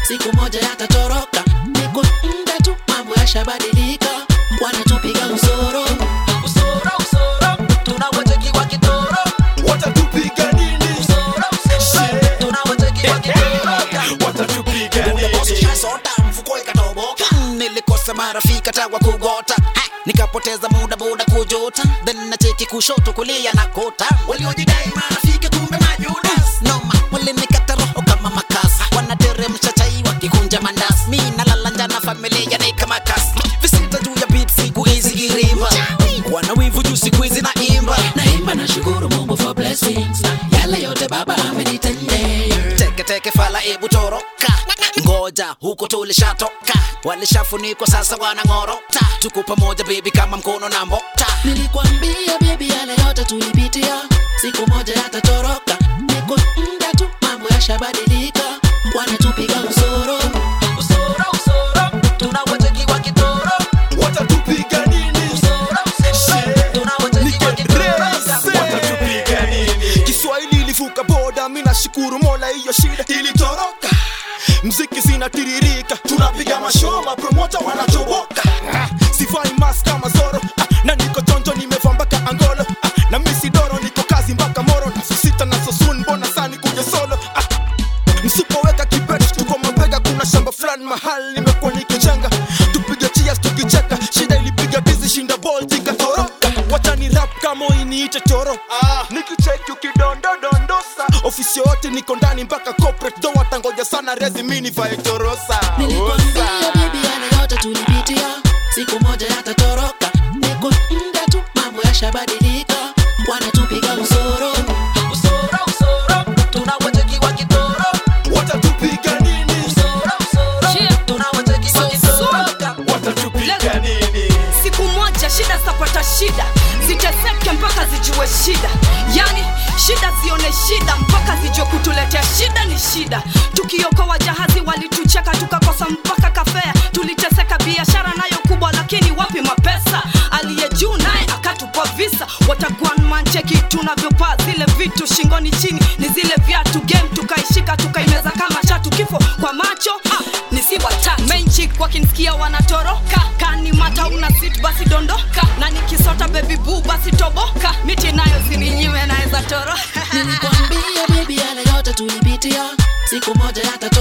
siku moja yatatoroka niko muda tu mambo yashabadilika wanatupiga usoro usoro usoro tunawachekiwa kitoro watatupiga nini usoro usoro tunawachekiwa kitoro watatupiga Ule bosi nini shasota mfuko ikatoboka nilikosa marafiki tawa kugota Ha, nikapoteza muda buda kujota then nacheki kushoto kulia na kota waliojidai marafiki kumbe majudas noma walinikata roho kama makasi wanateremsha chai wakikunja mandas mi nalala njana familia ni kama kasi visita juu ya beat siku hizi irimba wana wivu juu siku hizi na imba naimba na shukuru mungu for blessings yale yote baba amenitendea teke teke fala ebu toroka ngoja huko tulishatoka walishafunikwa sasa wanang'orota tuko pamoja bebi kama mkono na mbota nilikwambia bebi yale yote tulipitia siku moja yatatoroka niko muda tu mambo yashabadilika wanatupiga usoro usoro usoro tunawachekiwa kitoro watatupiga nini usoro usoro tunawachekiwa kitoro watatupiga nini kiswahili ilivuka boda mi nashukuru mola hiyo shida ilitoroka mziki zinatiririka tunapiga mashoma promota wanatoboka Ah, sivai mas kama zoro Ah, na niko chonjo nimevaa mpaka angolo Ah, na misidoro niko kazi mpaka moro nasusita na sosun mbona sani kuja solo Ah, msipoweka kibet tuko mabega kuna shamba fulani mahali nimekuwa nikijenga tupige chias tukicheka shida ilipiga tizi shinda bol ikatoroka wachani rap kama iniite choro ah. nikicheki ukidondodondosa ofisi yote niko ndani mpaka corporate do watangoja sana rezi mini vae torosa nilikwambia Osa. bibi yale yote tulipitia siku moja yatatoroka niko muda tu mambo yashabadilika wanatupiga usoro usoro usoro tunawachekiwa kitoro watatupiga nini usoro usoro tunawachekiwa kitoro watatupiga nini siku moja shida zitapata shida ziteseke mpaka zijue shida yani shida zione shida mpaka zijue kutuletea shida ni shida tukiokoa jahazi walitucheka tukakosa mpaka kafea tuliteseka biashara nayo kubwa lakini wapi mapesa aliye juu naye akatupa visa wataguanmancheki tunavyopaa zile vitu shingoni chini ni zile viatu game tukaishika tukaimeza kama chatu kifo kwa macho ah, ni si watatu menchik wakinsikia wanatoroka kani mata una sit basi dondoka na nikisota baby boo basi toboka miti nayo sininyime naweza toro nilikwambia bibi yale yote tulipitia siku moja yata